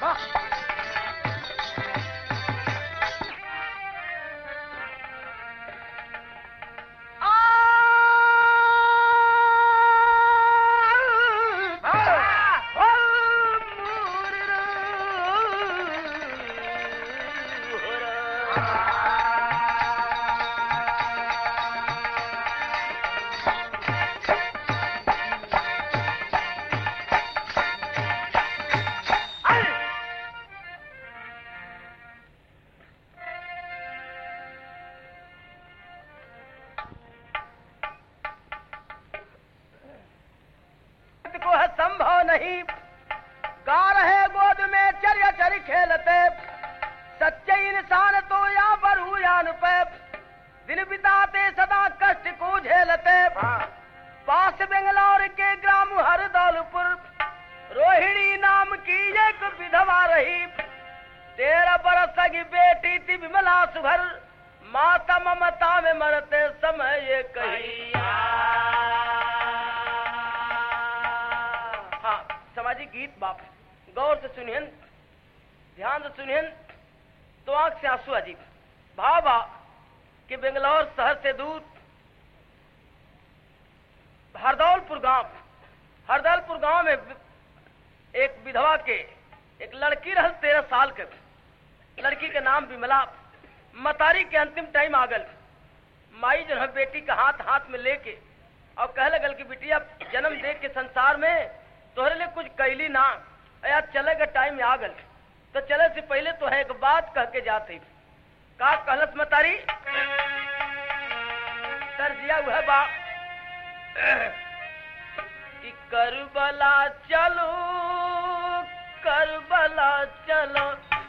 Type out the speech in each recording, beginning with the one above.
को है संभव नहीं गा रहे गोद में चर चर खेलते सच्चे इंसान तो या बरूयान पे दिन बिताते सदा कष्ट को झेलते पास बेंगलौर के ग्राम हरदौलपुर रोहिणी नाम की एक विधवा रही तेरह बरस की बेटी थी विमला सुभर माता ममता में मरते समय ये कही हाँ सामाजिक गीत बाप गौर से सुनियन ध्यान से सुनियन तो आंख से आंसू अजीब भावा कि बेंगलौर शहर से दूर हरदौलपुर गांव हरदौलपुर गांव में एक विधवा के एक लड़की रहल तेरह साल के लड़की के नाम विमला मतारी के अंतिम टाइम आ गल माई जो है बेटी का हाथ हाथ में लेके और कह लगल कि बिटिया जन्म दे के संसार में तोहरे लिए कुछ कैली ना यार चले का टाइम आ गल तो चले से पहले तो है एक बात कह के जाते का कहलस मतारी सर जिया वह बा कि करबला चलो करबला चलो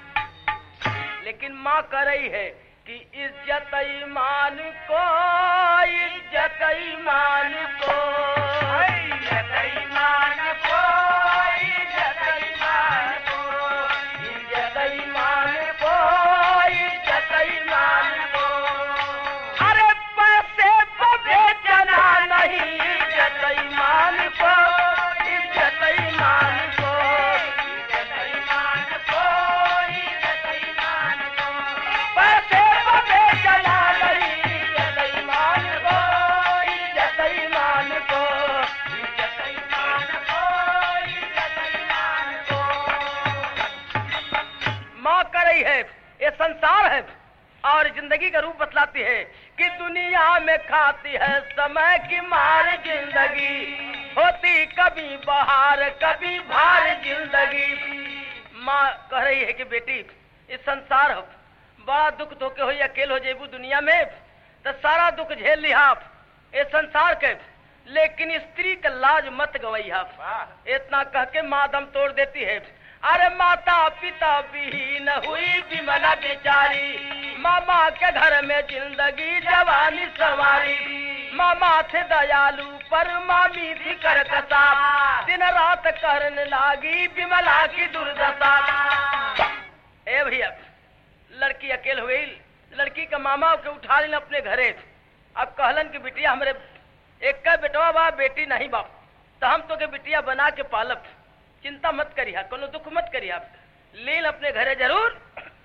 लेकिन माँ कर रही है कि इज्जत ईमान को इज्जत ईमान को इज्जत ईमान को इज्जत ईमान को इज्जत ईमान को इज्जत ईमान को अरे पैसे को बेचना नहीं इज्जत ईमान को इज्जत ईमान को इज्जत ईमान को इज्जत ईमान को पैसे को बेचना नहीं इज्जत ईमान को इज्जत ईमान को इज्जत ईमान को इज्जत ईमान को माँ कर रही है ये संसार है और जिंदगी का रूप बतलाती है कि दुनिया में खाती है समय की मार जिंदगी होती कभी बहार कभी भार जिंदगी माँ कह रही है कि बेटी इस संसार हो बड़ा दुख धोके हो अकेल हो जेबू दुनिया में तो सारा दुख झेल लिहा आप ये संसार के लेकिन स्त्री का लाज मत गवई आप इतना कह के माँ दम तोड़ देती है अरे माता पिता विहीन हुई विमला बेचारी मामा के घर में जिंदगी जवानी सवारी मामा थे दयालु पर मामी थी करकसा दिन रात करने लागी विमला की दुर्दशा ए भैया लड़की अकेल हो गई लड़की का मामा के उठा लेन अपने घरे अब कहलन कि बिटिया हमरे एक का बेटवा बा बेटी नहीं बाप तो हम तो के बिटिया बना के पालब चिंता मत करिया कोनो दुख मत करिया लील अपने घरे जरूर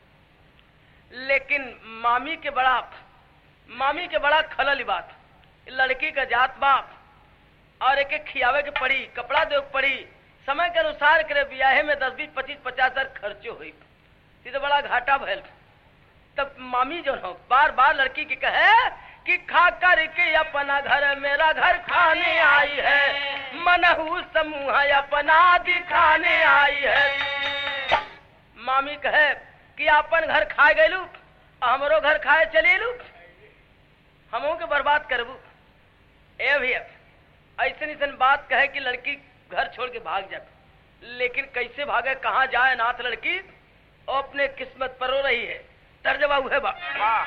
लेकिन मामी के बड़ा मामी के बड़ा खलल ई बात लड़की का जात बाप और एक एक खियावे के पड़ी कपड़ा दे के पड़ी समय के अनुसार करे ब्याहे में दस बीस पच्चीस पचास हजार खर्चो हुई ये तो बड़ा घाटा भैल तब मामी जो हो बार बार लड़की की कहे कि खा कर के अपना घर मेरा घर खाने आई है मनहू समूह अपना दिखाने आई है मामी कहे कि अपन घर खाए गलू हमरो घर खाए चले लू हमो के बर्बाद करबू ए भैया ऐसन ऐसन बात कहे कि लड़की घर छोड़ के भाग जाए लेकिन कैसे भागे कहाँ जाए नाथ लड़की वो अपने किस्मत पर रो रही है तर्जबा हुए बा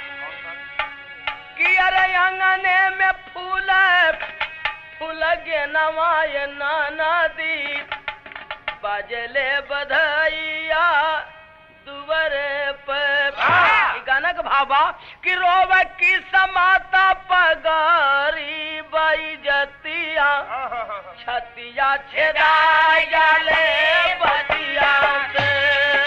कि अरे अंगने में फूल फूल गे नवाय नाना दी बजले बधाइया दुबरे पे ई गाना का भावा कि रोव की समाता पगारी बाई जतिया छतिया छेदा जाले बतिया से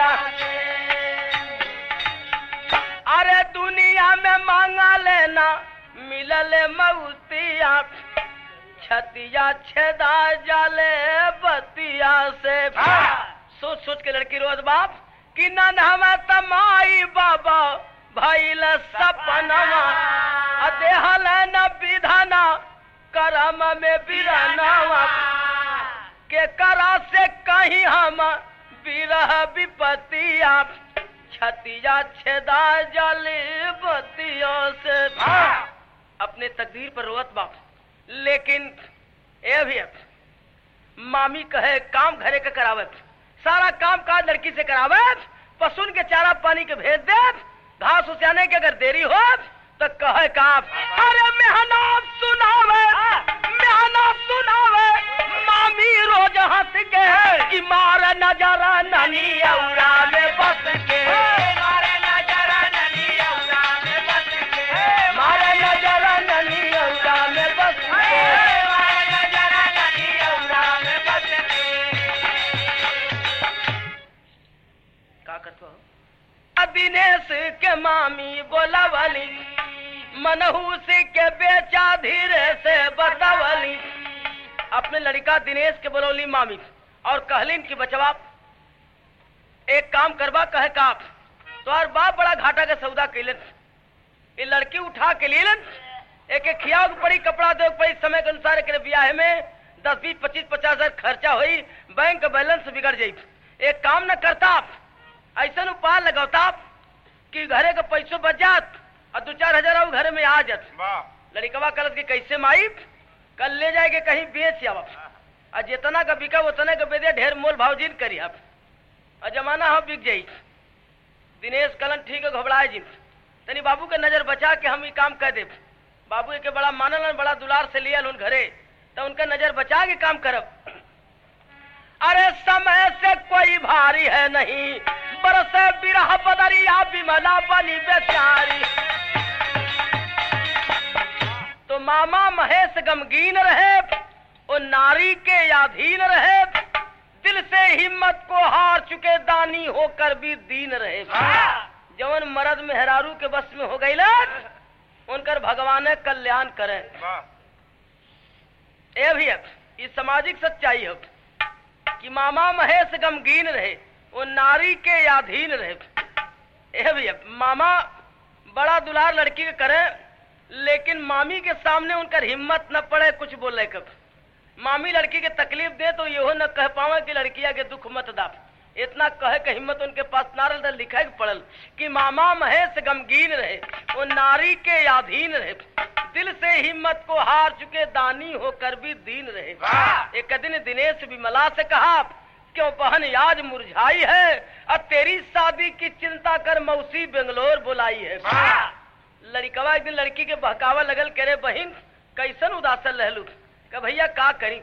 अरे दुनिया में मांगा लेना मिलल मऊतिया छतिया छेदा जाले बतिया से सोच सोच के लड़की रोज बाप कि नन हमें तमाई बाबा भइल सपनवा आ देहल न विधाना करम में बिरनवा के करा से कहीं हम बिरह विपतिया छतिया छेदा जाले बतियों से अपने तकदीर पर रोवत बाप लेकिन ए भी है, मामी कहे काम घरे के करावत सारा काम काज लड़की से करावत पशुन के चारा पानी के भेज दे घास उसियाने के अगर देरी हो तो कहे काम अरे मेहनत सुनावे मेहनत सुनावे मामी रोज हंस के कि मार नजरा ननी औरा में बस के मारे नजरा ननी औरा में बस के मारे नजरा ननी औरा में बस के मारे नजरा ननी औरा में बस के का करतो हो दिनेश के मामी बोलावली मनहूस के बेचा धीरे से बतावली अपने लड़का दिनेश के बोलौली मामी और कहलिन कि बचवा एक काम करवा कहे का तोहर बाप बड़ा घाटा के सौदा कैलन ये लड़की उठा के लेलन एक एक खिया के पड़ी कपड़ा दे के पड़ी समय के अनुसार एक ब्याह में दस बीस पच्चीस पचास हजार खर्चा हुई बैंक का बैलेंस बिगड़ जाई एक काम न करता ऐसा उपाय लगौता कि घरे का पैसों बच जात और दो चार हजार और घरे में आ जात लड़कवा कलत के कैसे माई कल ले जाए के कहीं बेच आव और जितना का बिका उतना का बेदे ढेर मोल भाव जिन करी आप और जमाना हो बिक जाई दिनेश कलन ठीक है घबराए जिन तनी बाबू के नजर बचा के हम ये काम कर दे बाबू के बड़ा मानल बड़ा दुलार से लियल उन घरे तो उनका नजर बचा के काम करब अरे समय से कोई भारी है नहीं बरसे बिरह बदरिया बिमला बनी बेचारी तो मामा महेश गमगीन रहे वो नारी के अधीन रहे दिल से हिम्मत को हार चुके दानी होकर भी दीन रहे जवन मर्द मेहरारू के बस में हो गई उनकर भगवान कल्याण करे ए भी है ये सामाजिक सच्चाई है कि मामा महेश गमगीन रहे वो नारी के अधीन रहे ए भी है मामा बड़ा दुलार लड़की के करे लेकिन मामी के सामने उनकर हिम्मत न पड़े कुछ बोले कब मामी लड़की के तकलीफ दे तो यहो न कह पावे कि लड़किया के दुख मत दा इतना कहे के हिम्मत उनके पास नारल दल लिखा के पड़ल कि मामा महेश गमगीन रहे वो नारी के अधीन रहे दिल से हिम्मत को हार चुके दानी होकर भी दीन रहे एक दिन दिनेश विमला से कहा क्यों बहन आज मुरझाई है और तेरी शादी की चिंता कर मौसी बेंगलोर बुलाई है लड़कवा एक दिन लड़की के बहकावा लगल करे बहिन कैसन उदासन रहलू का भैया का करी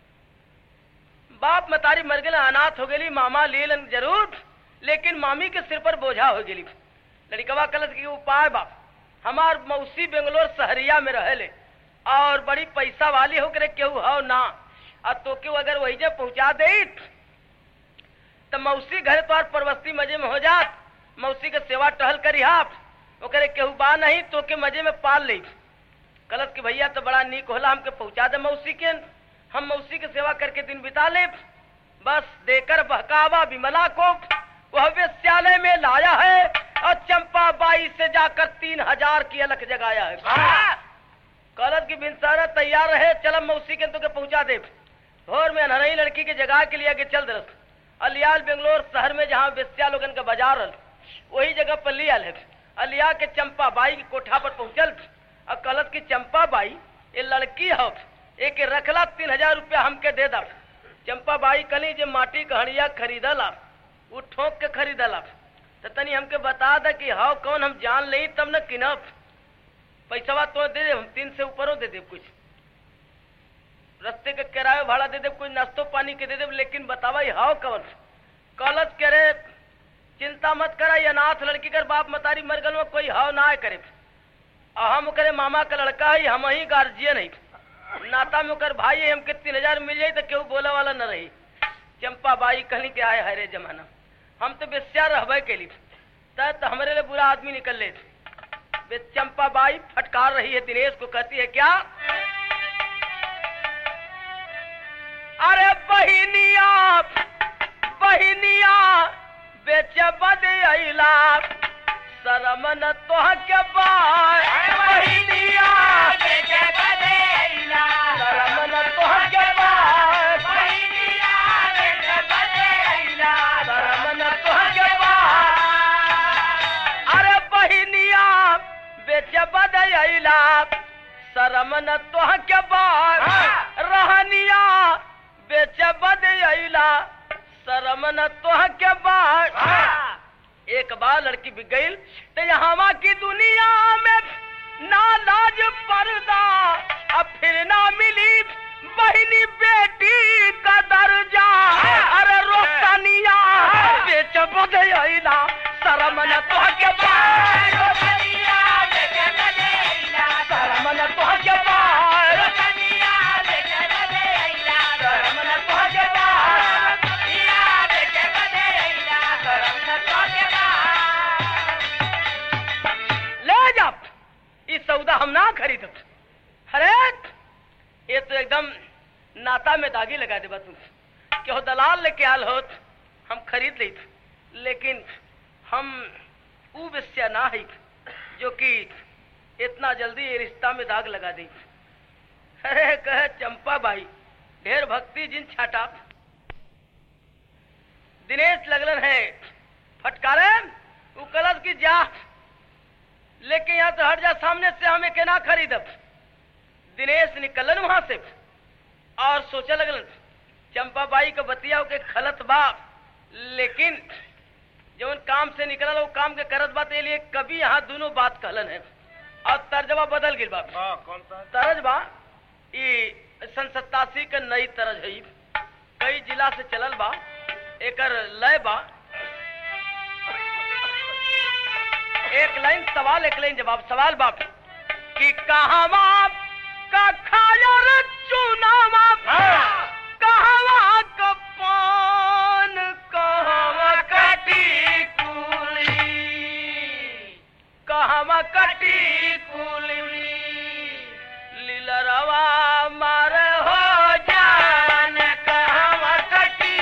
बाप मतारी मर गए अनाथ हो गई मामा ले लन जरूर लेकिन मामी के सिर पर बोझा हो गई लड़कवा कलत की उपाय बाप हमार मौसी बेंगलोर शहरिया में रहले और बड़ी पैसा वाली हो करे केहू हो ना और तो केहू अगर वही जे पहुंचा दे तो मौसी घर तोहार परवस्ती मजे में हो जात मौसी के सेवा टहल करी आप ओकरे केहू बा नहीं तो के मजे में पाल ली कलत के भैया तो बड़ा नीक होला हमके पहुंचा दे मौसी के हम मौसी के सेवा करके दिन बिता ले बस देकर बहकावा विमला को वह वेश्यालय में लाया है और चंपा बाई से जाकर तीन हजार की अलख जगाया है कलत की बिनसारा तैयार रहे चल मौसी के तुके पहुंचा दे भोर में अनहरई लड़की के जगह के लिए आगे चल दरस अलियाल बेंगलोर शहर में जहाँ वेश्या लोगन का बाजार रल वही जगह पर लियाल है अलिया के चंपा बाई की कोठा पर पहुंचल और कलत की चंपा बाई ये लड़की हो एक रखला तीन हजार रुपया हमके दे दा चंपा बाई कली जे माटी कहानिया खरीदला वो ठोक के खरीदला तो तनी हमके बता दा कि हाउ कौन हम जान ले तब न किनब पैसा तो दे दे हम तीन से ऊपरों दे दे कुछ रस्ते के किराया भाड़ा दे दे कुछ नाश्तो पानी के दे दे लेकिन बतावा हाउ कौन कलत करे चिंता मत करा ये अनाथ लड़की कर बाप मतारी मर गल में कोई हाव ना करे और हम करे मामा का लड़का है हम ही गार्जियन है नाता में ओकर भाई है हमके तीन हजार मिल जाई तो केहू बोले वाला न रही चंपा बाई कहनी के आए हरे जमाना हम तो बेस्या रहबे केली तब तो हमारे लिए बुरा आदमी निकल ले वे चंपा बाई फटकार रही है दिनेश को कहती है क्या अरे बहिनिया बहिनिया बेच बद अला शरम न तोह के बाय बहिनिया शरम न तोह के बाय शरम न तोह के बाय अरे बहिनिया बेच बद अला शरम न तोह के बाय रहनिया बेच बद अला शरम न तोह के बाय एक बार लड़की बिक गई तो यहाँ की दुनिया में ना लाज पर्दा अब फिर ना मिली बहनी बेटी का दर्जा अरे रोशनिया बेच बदला शरम न तो के पार शरम न तो के पार शरम न तो के पार ले जा ई सौदा हम ना खरीदब अरे ये तो एकदम नाता में दागी लगा देबा तुम कि हो दलाल लेके आल होत हम खरीद ली लेकिन हम ऊ विषय ना है जो कि इतना जल्दी ये रिश्ता में दाग लगा दी अरे कहे चंपा भाई ढेर भक्ति जिन छाटा दिनेश लगलन है फटकारे ऊ कलश की जा लेके यहाँ तो हट जा सामने से हमें के ना खरीदब दिनेश निकलन वहां से और सोचे लगलन चंपा बाई के बतिया के खलत बा लेकिन जवन काम से निकलल वो काम के करत बा ते लिए कभी यहाँ दोनों बात कहलन है और तर्जबा बदल गिल बा कौन सा तरज बा ई सन सत्तासी के नई तरज है ई। कई जिला से चलल बा एकर लय बा एक लाइन सवाल एक लाइन जवाब सवाल बाप कि कहवा का खाया रे चुनावा कहवा का पान कहवा कटी कुली कहवा कटी कुली लीलरवा मार हो जान कहवा कटी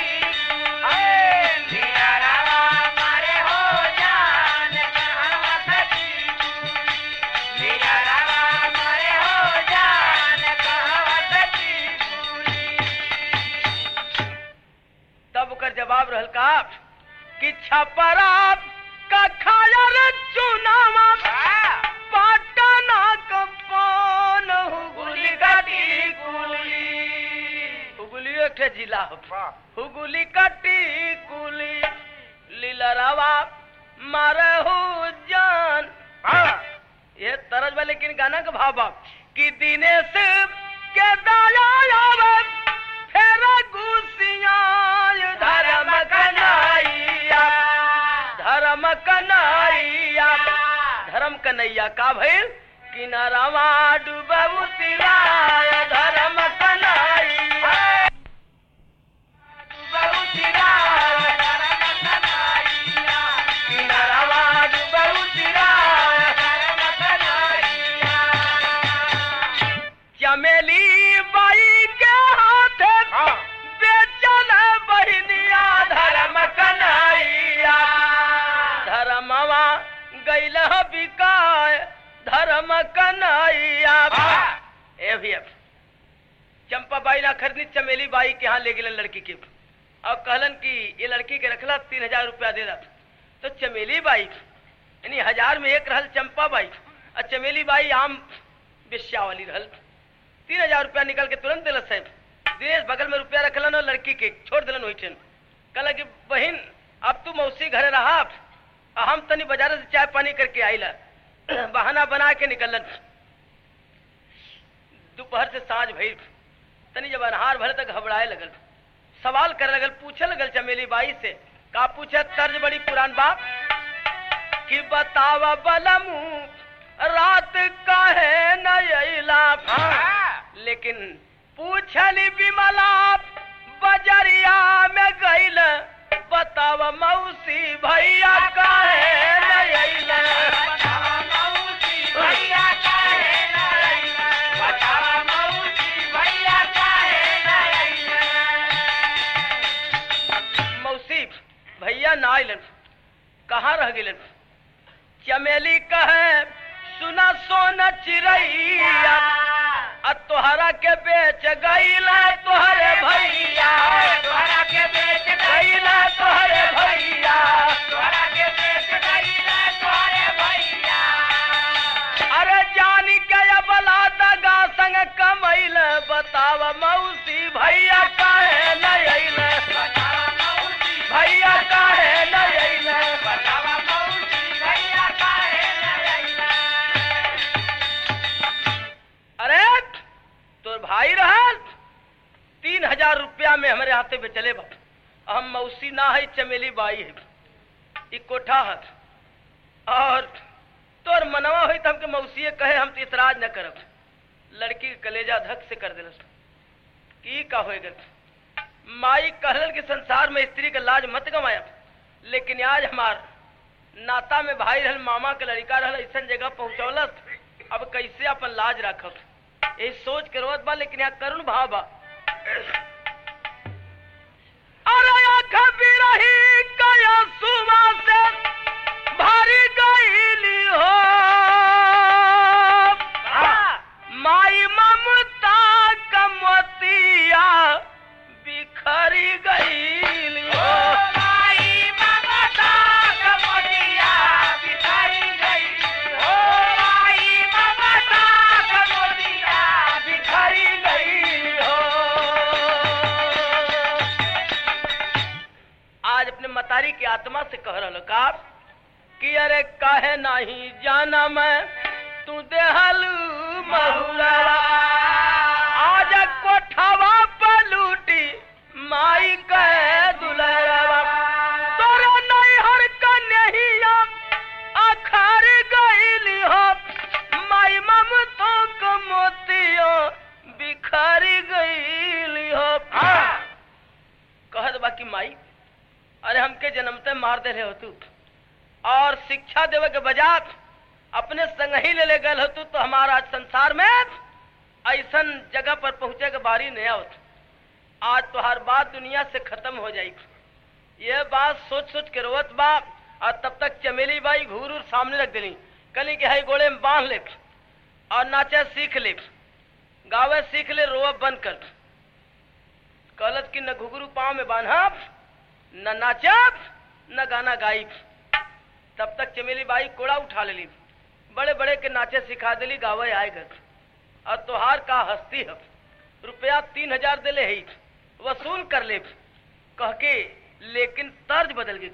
तब ओकर जवाब रहल का कि छपरा का खाया रे चुनावा पाटना का पान हुगुली कटी कुली हुगुली एक ठे जिला हो हुगुली कटी कुली लीलरवा मारहु जान ये तरज बा लेकिन गाना का भाव बा कि दिनेश के दया आवे फेर गुसिया धर्म कन्हैया धर्म कन्हैया धर्म कन्हैया का भइल किनारावा डूबऊ तिराय धर्म कन्हैया डूबऊ तिराय किनारावा डूबऊ तिराय चमेली बाई के हाथे बेचल बहनिया धर्म कन्हैया धर्मवा गैल बिकाय धर्म कन्हैया ए भी अब चंपा बाई ना खरीदनी चमेली बाई के यहाँ ले गेलन लड़की के और कहलन कि ये लड़की के रखला तीन हजार रुपया दे दा तो चमेली बाई यानी हजार में एक रहल चंपा बाई और चमेली बाई आम बेश्या वाली रहल तीन हजार रुपया निकल के तुरंत दिलस साहब दिनेश बगल में रुपया रखलन और लड़की के छोड़ दिलन वही ठन कहला कि बहन अब तू मौसी घरे रहा आ हम तनी बाजार से चाय पानी करके आइला बहाना बना के निकलन दोपहर से साँझ भइल तनी जब अनहार भले तक घबराए लगल सवाल करे लगल पूछे लगल चमेली बाई से का पूछे तर्ज बड़ी पुरान बात कि बतावा बलमू रात काहे न अइला लेकिन पूछली विमला बजरिया में गइल बताव मौसी भैया काहे न अइले मौसी भैया ना आइलन कहाँ रह गेलन चमेली कहे सुना सोना चिड़ैया आ तोहरा के बेच गईला तोहरे भैया गईला तोहरे भैया अरे जानी के बला दगा संग कमैल बताव मौसी भैया काहे न अइले भैया काहे न अइले अरे तोर भाई रहल तीन हजार रुपया में हमारे हाथे पे चले बा हम मौसी ना है चमेली बाई है ई कोठा है और तोर मनवा हुई तो हमके मौसी कहे हम तो इतराज न करब लड़की के कलेजा धक से कर दिलस की का हो गल माई कहल के संसार में स्त्री का लाज मत गवाया लेकिन आज हमार नाता में भाई रहल मामा के लड़का रहल ऐसा जगह पहुंचौलस अब कैसे अपन लाज रखब यही सोच के रोत बा लेकिन यहाँ करुण भाव बा अरे आँख बिरही कया सुबह से भारी गईली हो माई ममता कमतिया बिखरी गईली हो बिखरी गई हो आज अपने मतारी की आत्मा से कह रहा का कि अरे काहे नहीं जाना मैं तू देहल महुरा आज कोठवा पर लूटी माई कहे दुलरवा तोरा नहीं हर कन्हैया अखर गईली हो माई ममतो को मोतियो बिखरी गईली हो कहत बाकी माई अरे हमके जन्मते मार दे हो तू और शिक्षा देवे के बजात अपने संग ही ले ले गए हो तू तो हमारा आज संसार में ऐसन जगह पर पहुंचे के बारी नहीं आवत आज तो हर बात दुनिया से खत्म हो जाएगी ये बात सोच सोच के रोवत बा और तब तक चमेली बाई घूर उर सामने रख दिली कली के हई गोड़े में बांध ले और नाचे सीख ले गावे सीख ले रोअब बंद कर कहलत कि न घुघरू पाँव में बांधब न नाचब न गाना गाइब तब तक चमेली बाई कोड़ा उठा लेली बड़े बड़े के नाचे सिखा दिली गावे आए घर और तोहार का हस्ती है रुपया तीन हजार दिले ही वसूल कर ले कह के लेकिन तर्ज बदल गई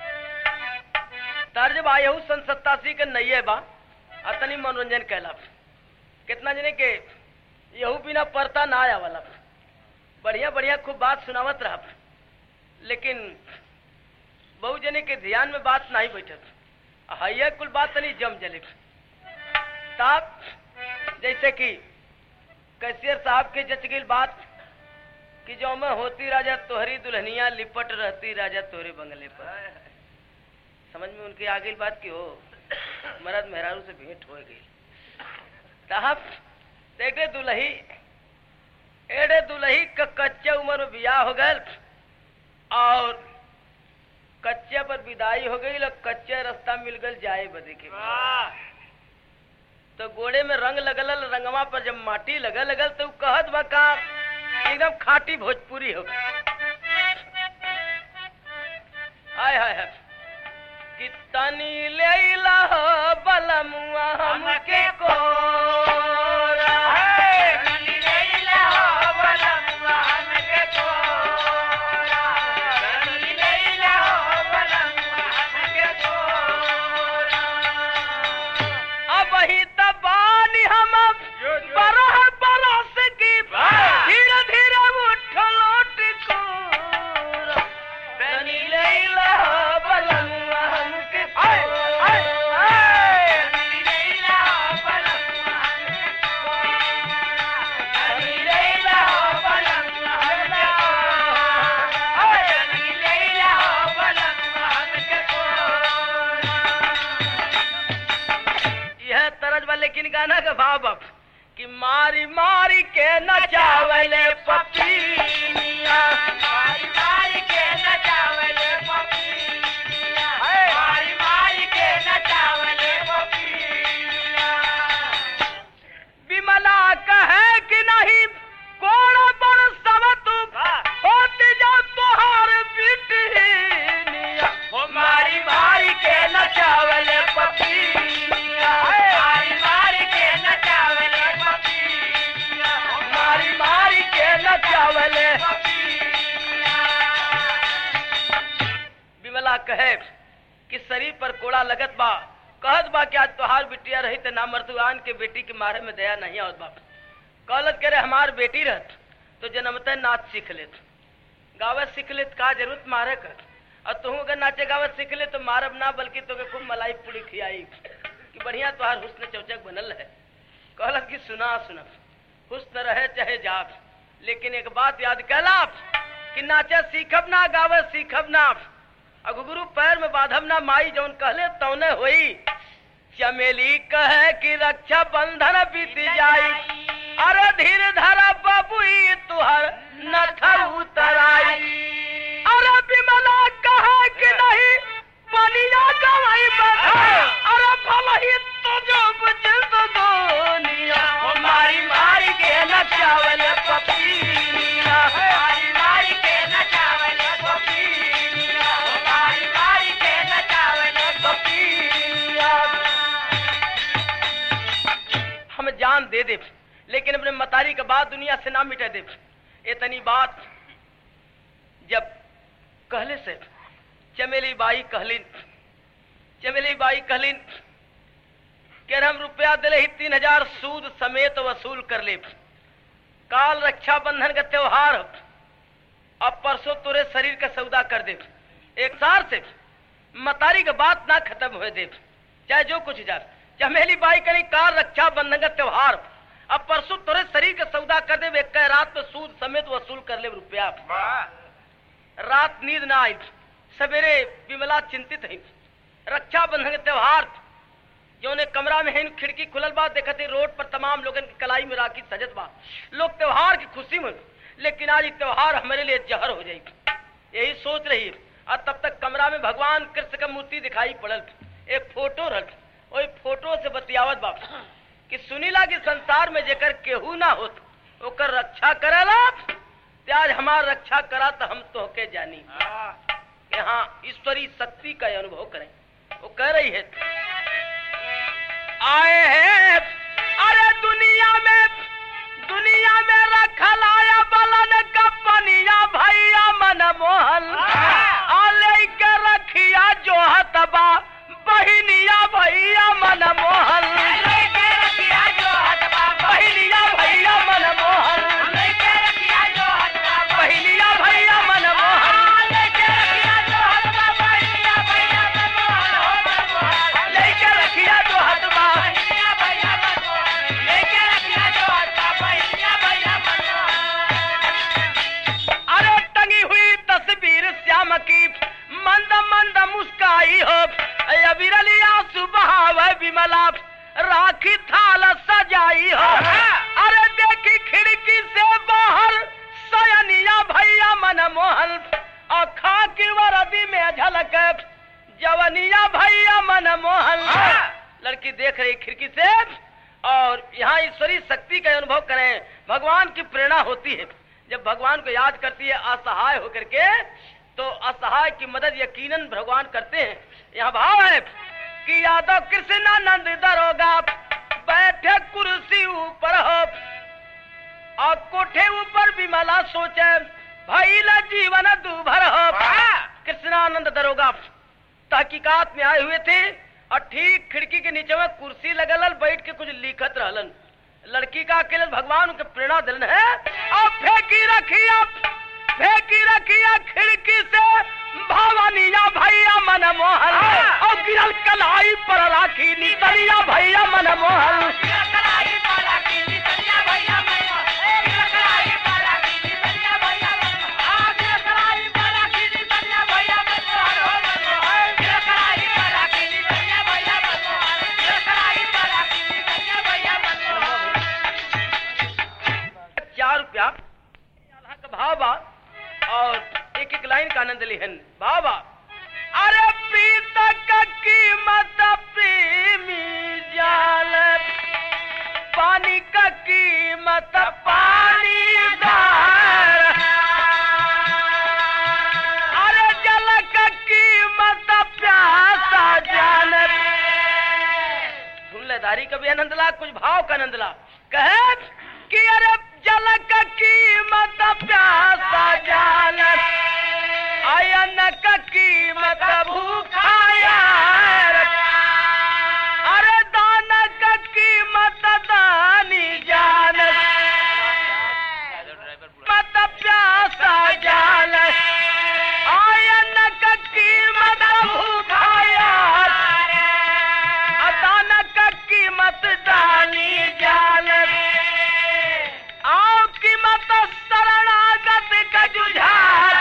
तर्ज बा यहू सन सत्तासी के नैये बा और तनी मनोरंजन कैला कितना जने के यहू बिना परता ना आया वाला बढ़िया बढ़िया खूब बात सुनावत रहा लेकिन बहु जने के ध्यान में बात नहीं बैठत हैया कुल बात तनी जम जले ताप जैसे कि कैशियर साहब के जच गई बात कि जो मैं होती राजा तोहरी दुल्हनिया लिपट रहती राजा तोहरे बंगले पर समझ में उनकी आ गई बात की हो मरद मेहरारू से भेंट हो गई साहब देखे दुल्ही एड़े दुल्ही का कच्चे उम्र में बियाह हो गए और कच्चे पर विदाई हो गई और कच्चे रास्ता मिल गल जाए बदे के तो गोड़े में रंग लगल रंगवा पर जब माटी लगल लगल तो उ कहत बा का एकदम खाटी भोजपुरी हो हाय हाय हाय कि तनी लेला हो बलमुआ हमके कोरा अब ही तबानी हम बरह बरस की धीरे धीरे उठ लौट कोरा तनी लेला हो बलमुआ हमके कोरा भाव अब कि मारी मारी के नचावले पपीनिया मारी मारी के नचावले पपीनिया है। मारी मारी के नचावले पपीनिया विमला कहे कि नहीं कोण पर सब तू होती जा तुहार बिटिया ओ मारी मारी के नचावले पपीनिया मारी मारी के नचावले पपीनिया मारी मारी के नचावले विमला कहे कि शरीर पर कोड़ा लगत बा कहत बा कि आज तोहार बिटिया रही त ना मर्दुआन के बेटी के मारे में दया नहीं आवत बा कहलत करे हमार बेटी रहत तो जन्मते नाच सीख लेत गावत सीख लेत का जरूरत मारे कर और तू अगर नाचे गावत सीख ले तो मारब ना बल्कि तोके खूब मलाई पूरी खियाई कि बढ़िया तोहार हुस्न चौचक बनल है कहलत कि सुना सुना हुस्न रहे चाहे जाप लेकिन एक बात याद कैला कि नाचे सीखब ना गावे सीखब ना अगु गुरु पैर में बाधब ना माई जौन कहले तौने होई चमेली कहे कि रक्षा बंधन बीत जाई अरे धीर धरा बबुई तुहर न उतराई अरे विमला कहे कि नहीं पनिया गवाई बधा अरे भल ही तो जो बुझत दुनिया ओ मारी मारी के नचावले पपीनिया मारी मारी के नचावले पपीनिया मारी मारी के नचावले पपीनिया हम जान दे दे लेकिन अपने मतारी के बाद दुनिया से ना मिटे दे इतनी बात जब कहले से चमेली बाई कहलिन चमेली बाई कहलिन कि हम रुपया दिले ही तीन हजार सूद समेत वसूल कर ले काल रक्षा बंधन का त्योहार ह। अब परसों तुरे शरीर का सौदा कर दे एक सार से मतारी के बात ना खत्म हुए दे चाहे जो कुछ जा चमेली बाई करी काल रक्षा बंधन का त्योहार अब परसों तुरे शरीर का सौदा कर दे एक कह रात में सूद समेत वसूल कर ले रुपया रात नींद ना आई सवेरे विमला चिंतित है रक्षाबंधन के त्योहार जौने कमरा में है खिड़की खुलल बा देखते रोड पर तमाम लोगन की कलाई में राखी सजत बा लोग त्योहार की खुशी में लेकिन आज ये त्योहार हमारे लिए जहर हो जाएगी यही सोच रही है और तब तक कमरा में भगवान कृष्ण का मूर्ति दिखाई पड़ल एक फोटो रख वही फोटो से बतियावत बा कि सुनीला के संसार में जेकर केहू ना होत ओकर रक्षा करेला ते आज हमार रक्षा करा तो हम तो के जानी कि हाँ ईश्वरी शक्ति का अनुभव करें वो कह रही है आए हैं अरे दुनिया में दुनिया में रखल आया बलन का पनिया भैया मन मोहन आले के रखिया जो हतबा बहिनिया भैया मन मोहन बहिनिया भैया मन मोहन बहिनिया भैया मन मोहन लेके रखिया जो हतबा अरे टंगी हुई तस्वीर श्याम की मंद मंद मुस्काई हो अबिरलिया सुबहाव विमला राखी थाल सजाई हो अरे देखी खिड़की से बाहर सयनिया भैया मन मोहन अखा की वरदी में झलक जवनिया भैया मन मोहन लड़की देख रही खिड़की से और यहाँ ईश्वरी शक्ति का अनुभव करें भगवान की प्रेरणा होती है जब भगवान को याद करती है असहाय होकर के तो असहाय की मदद यकीनन भगवान करते हैं यहाँ भाव है कि यादव कृष्णानंद दरोगा बैठे कुर्सी ऊपर हो और कोठे ऊपर विमला सोचे भैला जीवन दूभर हो कृष्णानंद दरोगा तहकीकात में आए हुए थे और ठीक खिड़की के नीचे में कुर्सी लगल बैठ के कुछ लिखत रहलन लड़की का अकेले भगवान उनके प्रेरणा दिलन है और फेंकी रखिया फेंकी रखिया खिड़की से भवानिया भैया मन मोहन और गिरल कलाई पर राखी नितरिया भैया मन मोहन बाबा और एक एक लाइन का आनंद लिहन बाबा अरे पीता का कीमत प्रेमी जाल पानी का कीमत पानी दार अरे जल का कीमत प्यासा जान सुन ले दारी का भी आनंद ला कुछ भाव का आनंद ला कहे कि अरे जल का कीमत प्यासा जान आयन का कीमत भूखा यार अरे दान का कीमत दानी जान मत प्यासा जान आयन का कीमत भूखा यार दान का कीमत दानी जान आओ कीमत शरणागत का जुझार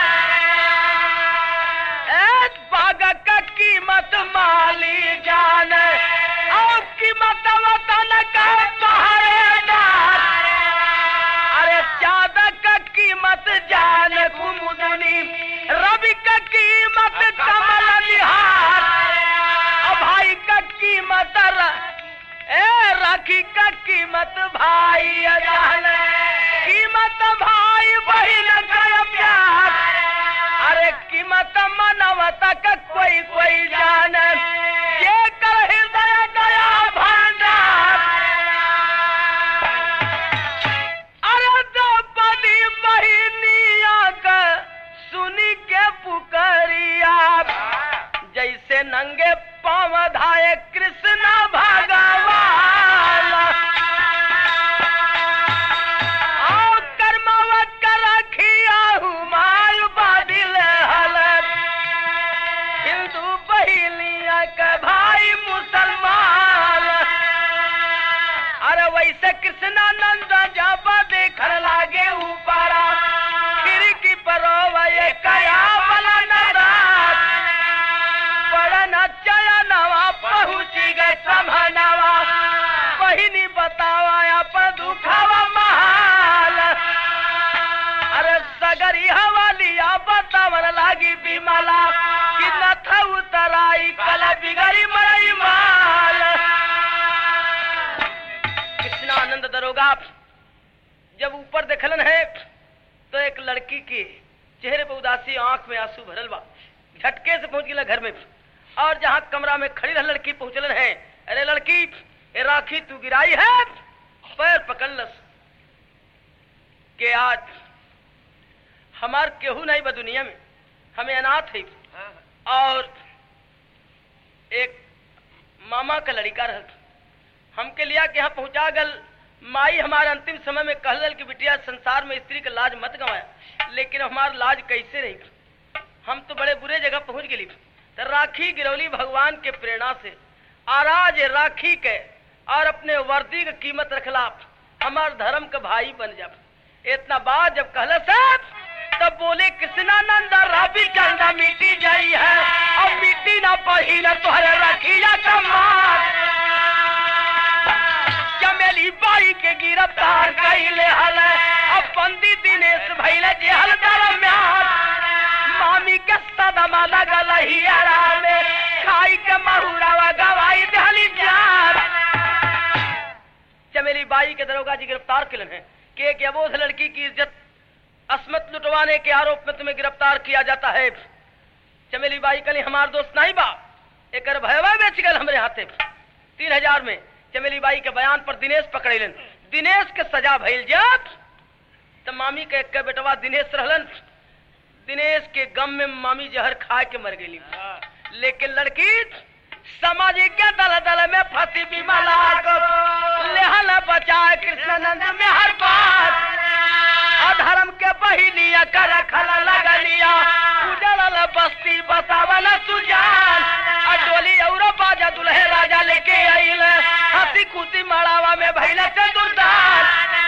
एक बाग का कीमत माली जान और कीमत वतन का पहरेदार अरे चादर का कीमत जान कुमुदनी रवि का कीमत कमल निहार और भाई का कीमत र- ए राखी का कीमत भाई जान कीमत भाई बहन का प्यार अरे कीमत मनवता का कोई कोई जान ये कर हृदय दया भंडार अरे द्रौपदी बहिनिया का सुनी के पुकरिया जैसे नंगे पाव धाये कृष्ण भगवान आओ कर्मवत कर रखिया हुमायूं बादिल हलत हिंदू बहिलिया के भाई मुसलमान अरे वैसे कृष्णानंद जब देखने लागे ऊपरा खिड़की पर ये कया बला नदार पड़न चयनवा पहुँची गए समनवा बहिनी बतावा अपन दुखावा महाल अरे सगरी हवालिया बतावन लागी बिमला कि नथ उतराई कल बिगड़ी मरई माल कृष्णानंद दरोगा जब ऊपर देखलन है तो एक लड़की के चेहरे पर उदासी आंख में आंसू भरल बा झटके से पहुंच गया घर में और जहाँ कमरा में खड़ी रह लड़की पहुंचलन है अरे लड़की ए राखी तू गिराई है पैर पकड़लस के आज हमार केहू नहीं बा दुनिया में हमें अनाथ है और एक मामा का लड़का रह हमके लिया के यहाँ पहुंचा गल माई हमारे अंतिम समय में कहल कि बिटिया संसार में स्त्री का लाज मत गवाया लेकिन हमार लाज कैसे रही हम तो बड़े बुरे जगह पहुंच गई तो राखी गिरौली भगवान के प्रेरणा से आराज राखी के और अपने वर्दी की कीमत रखला हमार धर्म का भाई बन जा इतना बात जब कहला साहब तब बोले कृष्णानंद राबी चंदा मिट्टी जाई है और मिट्टी ना पही ना तुहरे रखिया कमार चमेली बाई के गिरफ्तार कैले हल अब बंदी दिनेश भैले जेहल दरम्यान मामी के सदमा लगल हियरा में खाई के महुरावा गवाई दहली जान चमेली बाई के दरोगा जी गिरफ्तार किलन है कि एक अबोध लड़की की इज्जत असमत लुटवाने के आरोप में तुम्हें गिरफ्तार किया जाता है चमेली बाई कली हमार दोस्त नहीं बा एक भयवा बेच गल हमरे हाथे तीन हजार में चमेली बाई के बयान पर दिनेश पकड़ेलन दिनेश के सजा भइल जब तो मामी के एक बेटवा दिनेश रहलन दिनेश के गम में मामी जहर खा के मर गई लेकिन लड़की सामाजिक के दल दल में फंसी बिमला को लेहल बचाए कृष्णानंद में हर बात अधर्म के बहिनिया कर खल लगलिया उजड़ल बस्ती बतावल सुजान अडोली और बाजा दुल्हे राजा लेके आइल हंसी खुशी मड़ावा में भैल से दुर्दान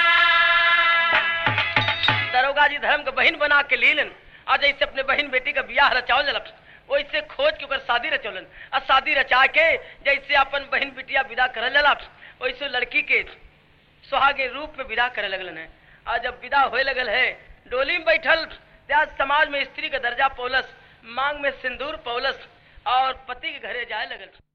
दरोगा जी धर्म के बहन बना के लीलन आज ऐसे अपने बहन बेटी का बियाह रचावल जलक वैसे खोज के ओकर शादी रचौलन आ शादी रचा के जैसे अपन बहन बिटिया विदा करल जला वैसे लड़की के सुहागे रूप में विदा करे लगलन है आज जब विदा होए लगल है डोली में बैठल त्याग समाज में स्त्री का दर्जा पौलस मांग में सिंदूर पौलस और पति के घरे जाए लगल